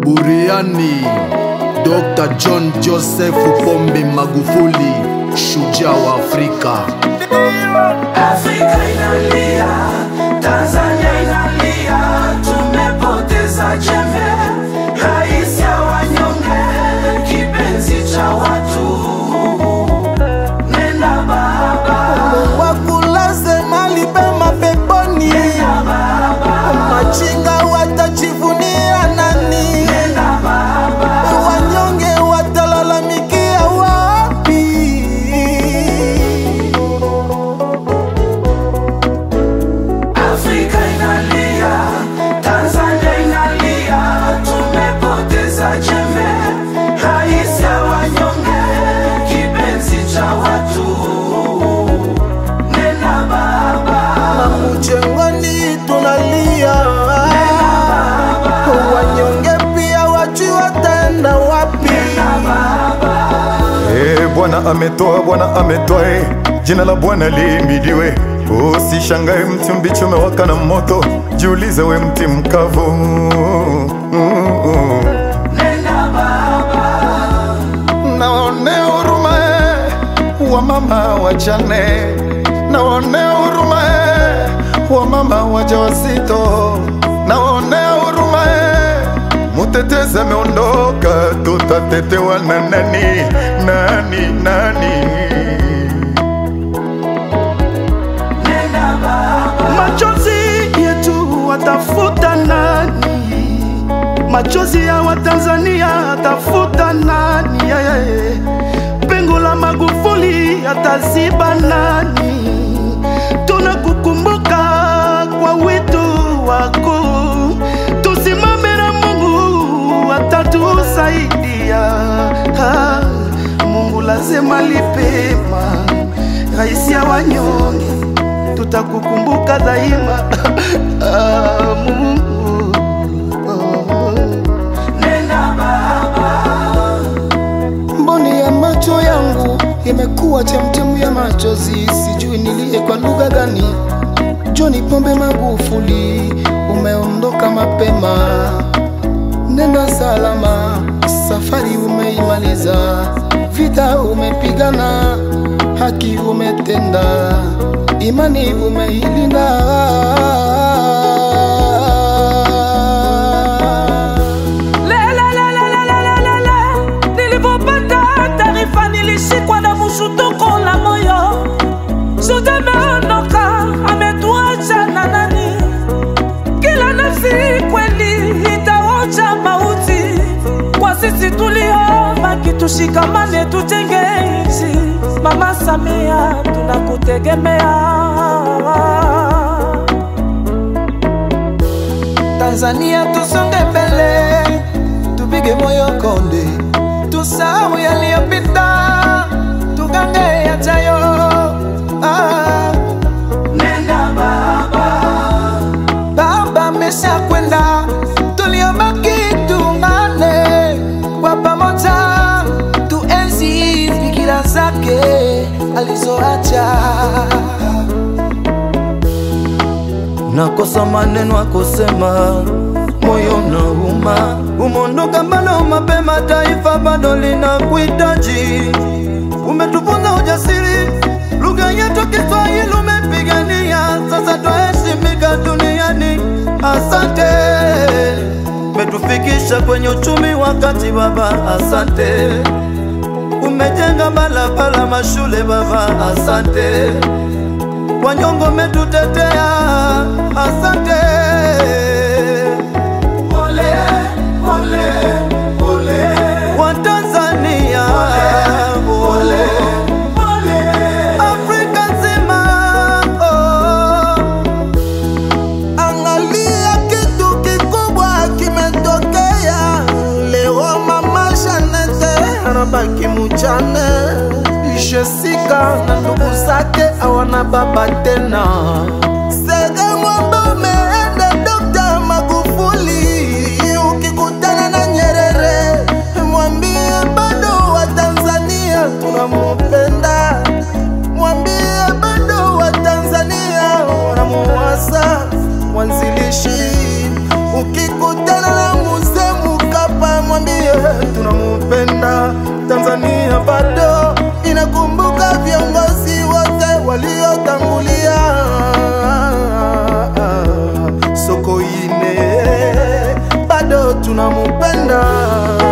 Buriani, Dr. John Joseph Pombe Magufuli, shujaa wa Afrika. Afrika inalia, Tanzania inalia, tumepoteza jembe, rais ya wanyonge, kipenzi cha watu. Nenda baba, wakulaze mali pema peponi, nenda baba, machinga watajivunia nani? nenda baba, Wanyonge watalalamikia wapi? Afrika inalia, Tanzania inalia, tumepoteza jembe, rais ya wanyonge, kipenzi cha watu. Nenda baba, Mchengoni tunalia, wanyonge pia wajui wataenda wapi? Eh, Bwana ametoa, Bwana ametoa, eh, jina la Bwana lihimidiwe. Usishangae mti mbichi umewaka na moto, jiulize we mti mkavu. nenda baba, Naonea huruma eh, wa mama wajane, naonea huruma eh, wa mama wajawazito, naonea huruma eh, mutetezi ameondoka, tutatetewa na nani? Nani, nani? nenda baba, Machozi yetu watafuta nani? Machozi ya Watanzania atafuta nani? Yeah, yeah, yeah. Pengo la Magufuli ataziba nani? Tunakukumbuka kwa wito wako, tusimame na Mungu atatusaidia. Ah, Mungu lazima lipema, rais ya wanyonge tutakukumbuka daima ah, Mungu nenda baba, Mboni ya macho yangu imekuwa chemchemu ya machozi, sijui nilie kwa lugha gani. John Pombe Magufuli, umeondoka mapema, nenda salama, safari umeimaliza, vita umepigana, haki umetenda, imani umeilinda. Lelelelelelelele, nilipopata taarifa nilishikwa na mshtuko la moyo. Zote ameondoka, ametuacha na nani? Kila nafsi kweli itaonja mauti. Kwa sisi tuliobaki tushikamane, tujenge nchi. Mama Samia, tunakutegemea. Tanzania tusonge mbele, tupige moyo konde, tusahau yaliyopita, tugange yajayo. Ah, nenda baba, baba amesha kwenda, tuliobaki tuungane kwa pamoja, tuenzi fikira zake alizoacha. nakosa maneno ya kusema, moyo nauma. Umondoka bado mapema, taifa bado linakuhitaji. Umetufunza ujasiri, lugha yetu Kiswahili umepigania, sasa twaheshimika duniani. Asante, umetufikisha kwenye uchumi wa kati baba, asante. Umejenga barabara, mashule baba, asante wanyongo umetutetea, asante. pole, pole, pole, Watanzania, pole, pole. Afrika nzima, oh. Angalia kitu kikubwa kimetokea leo, mama Janete anabaki mujane, Jessica na ndugu zake hawana baba tena. Sege ng'ombe umeenda Dr. Magufuli, ukikutana na Nyerere mwambie bado wa Tanzania tunamupenda, mwambie bado wa Tanzania wanamuwasa mwanzilishi. Ukikutana na mzee Mkapa tunamupenda